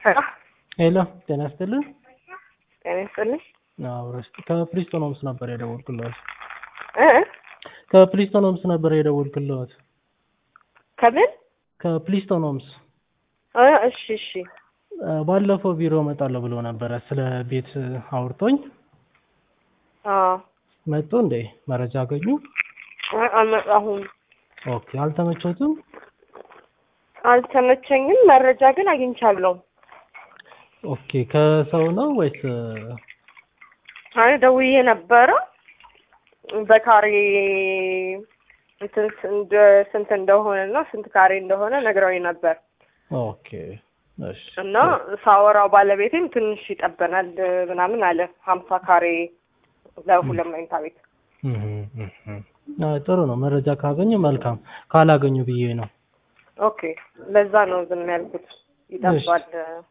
ሄሎ ሄሎ ጤና ይስጥልን። ጤና ይስጥልኝ። አዎ እስቲ ከፕሪስቶን ሆምስ ነበር የደወልኩልዎት። እ ከፕሪስቶን ሆምስ ነበር የደወልኩልዎት። ከምን? ከፕሪስቶን ሆምስ እ እሺ እሺ እ ባለፈው ቢሮ እመጣለሁ ብሎ ነበረ ስለ ቤት አውርቶኝ አዎ መጡ እንዴ? መረጃ አገኙ? አይ አልመጣሁም። ኦኬ አልተመቾትም? አልተመቸኝም። መረጃ ግን አግኝቻለሁ። ኦኬ ከሰው ነው ወይስ አይ ደውዬ ነበረ በካሬ እንትን እንደ ስንት እንደሆነ እና ስንት ካሬ እንደሆነ ነግረውኝ ነበር ኦኬ እሺ እና ሳወራው ባለቤቴም ትንሽ ይጠበናል ምናምን አለ ሀምሳ ካሬ ለሁለት መኝታ ቤት እህ እህ አይ ጥሩ ነው። መረጃ ካገኙ መልካም፣ ካላገኙ ብዬ ነው። ኦኬ ለዛ ነው ዝም ያልኩት ይጠባል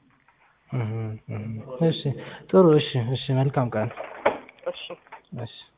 እህ እህ እሺ ጥሩ እሺ እሺ መልካም ቀን እሺ እሺ